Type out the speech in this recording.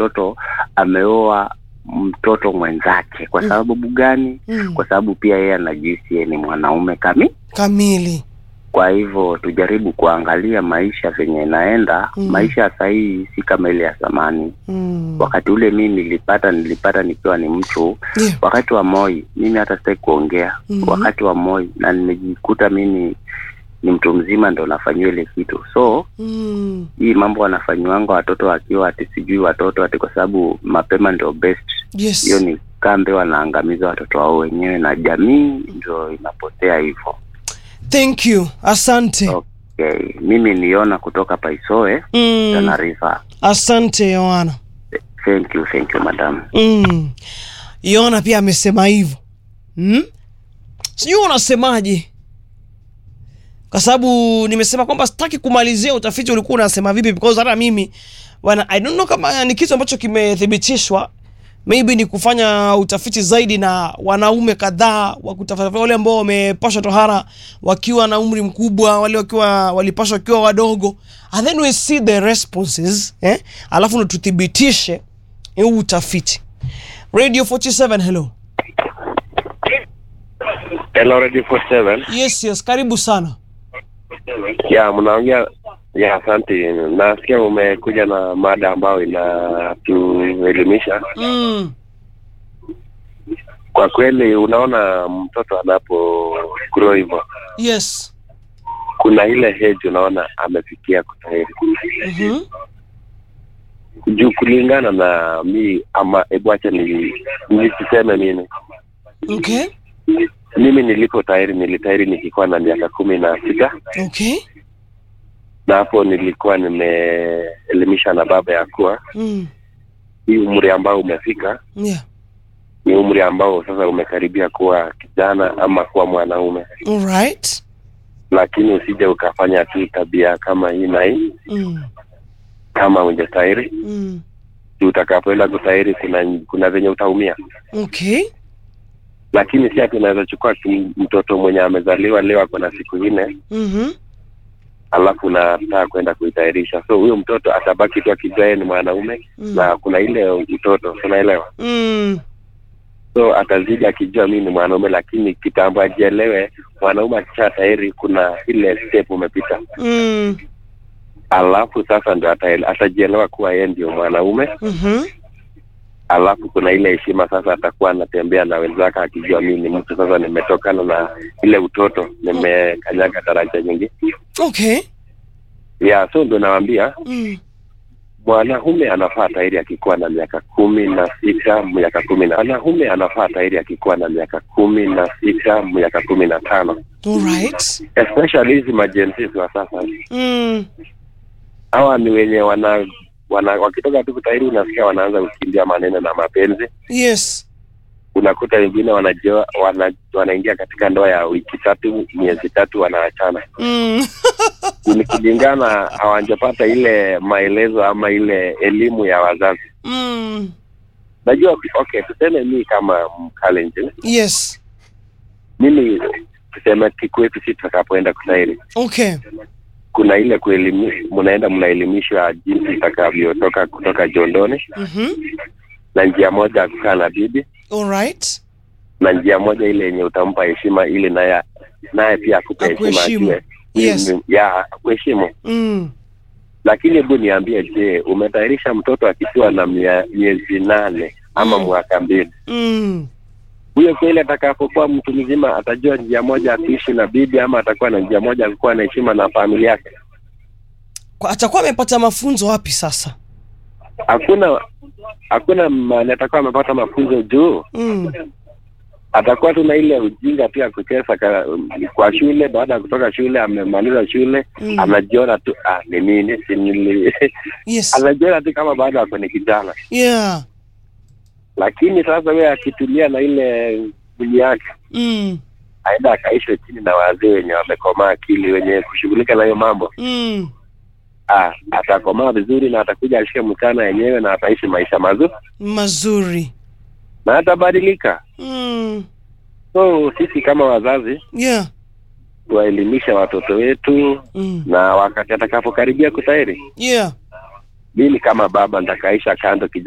mtoto ameoa mtoto mwenzake kwa sababu gani Mm. kwa sababu pia yeye anajihisi yeye ni mwanaume kami kamili kwa hivyo tujaribu kuangalia maisha venye inaenda Mm. maisha ya sahii si kama ile ya zamani mm. wakati ule mi nilipata nilipata nikiwa ni mtu yeah. wakati wa moi mimi hata sitaki kuongea Mhm. wakati wa moi na nimejikuta mimi ni mtu mzima ndo nafanyiwa ile kitu so mm. hii mambo wanafanyiwanga watoto wakiwa ati sijui watoto ati kwa sababu mapema ndio best yes hiyo ni kambe wanaangamiza watoto wao wenyewe na jamii ndio inapotea hivyo thank you asante okay mimi niona kutoka paisoe mm. Tana River asante yohana thank you thank you madam mm. yona pia amesema hivyo mm? sijui unasemaje kwa sababu nimesema kwamba sitaki kumalizia utafiti ulikuwa unasema vipi because hata mimi bwana i don't know kama ni kitu ambacho kimethibitishwa maybe ni kufanya utafiti zaidi na wanaume kadhaa wa kutafuta wale ambao wamepashwa tohara wakiwa na umri mkubwa wale wakiwa walipashwa wakiwa wadogo and then we see the responses eh? alafu ndo tuthibitishe huu utafiti radio 47 hello Hello, Radio 47. yes yes karibu sana Ya, mnaongea ya, asante. Nasikia umekuja na mada ambayo inatuelimisha. mm. Kwa kweli, unaona mtoto anapo grow hivyo, yes kuna ile age unaona amefikia kutahiri mm-hmm. juu, kulingana na mi ama, hebu acha ni nisiseme mimi okay mimi nilipotahiri nilitahiri nikikuwa na miaka kumi na sita okay na hapo nilikuwa nimeelimisha na baba ya kuwa mm. hii umri ambao umefika yeah ni umri ambao sasa umekaribia kuwa kijana ama kuwa mwanaume, all right lakini usije ukafanya tu tabia kama hii na hii mm. kama ujastahiri. Mm. Utakapoenda kutahiri, kuna kuna venye utaumia, okay lakini si ati unaweza chukua tu mtoto mwenye amezaliwa leo ako na siku nne mm-hmm. alafu unataka kwenda kuitahirisha. So huyo mtoto atabaki tu akijua yeye ni mwanaume Mm. na kuna ile utoto, unaelewa? mm. So atazidi akijua mimi ni mwanaume, lakini kitambo ajielewe mwanaume akisha tahiri, kuna ile step umepita mm. alafu sasa ndo ataele- atajielewa kuwa yeye ndio mwanaume, mm-hmm. alafu kuna ile heshima sasa, atakuwa anatembea na wenzake akijua mimi ni mtu sasa, nimetokana na ile utoto, nimekanyaga daraja nyingi okay ya so ndo nawambia mm. mwanaume anafaa tairi akikuwa na miaka kumi na sita miaka kumi na mwanaume anafaa tairi akikuwa na miaka kumi na sita miaka kumi na tano all right especially hizi majensis wa sasa mm. hawa ni wenye wana wana wakitoka tu kutahiri unasikia wanaanza kukimbia maneno na mapenzi yes unakuta wengine wanajua wana, wanaingia katika ndoa ya wiki tatu miezi tatu wanaachana mm. ni kulingana hawajapata ile maelezo ama ile elimu ya wazazi mm. najua okay tuseme mii kama mkalenjin yes mimi tuseme kikwetu si tutakapoenda kutahiri okay kuna ile kuelimi mnaenda mnaelimishwa jinsi itakavyotoka kutoka jondoni mm-hmm. na njia moja ya kukaa na bibi all right na njia moja ile yenye utampa heshima ili naye naye pia akupe heshima Akuheshimu. ajue Yes. Mm, ya kuheshimu mm. lakini hebu niambie je umetayarisha mtoto akiwa na mia- miezi nane ama Mm. mwaka mbili Mm. huyo kweli atakapokuwa mtu mzima atajua njia moja ya kuishi na bibi ama atakuwa na njia moja ya kuwa na heshima na familia yake Kwa- atakuwa amepata mafunzo wapi sasa hakuna hakuna mahali atakuwa amepata mafunzo juu mm. atakuwa tu na ile ujinga tu ya kucheza ka- kwa shule baada ya kutoka shule amemaliza shule Mm. anajiona tu ah, ni nini si nili yes anajiona tu kama bado ako ni kijana yeah lakini sasa wewe akitulia na ile mwili yake mm. aenda akaishwe chini na wazee wenye wamekomaa akili wenye kushughulika na hiyo mambo Mm. ah, atakomaa vizuri na atakuja ashike mchana yenyewe na ataishi maisha mazuri mazuri na atabadilika mm. so sisi kama wazazi yeah tuwaelimisha watoto wetu mm. na wakati atakapokaribia kutahiri yeah mimi kama baba nitakaisha kando kijana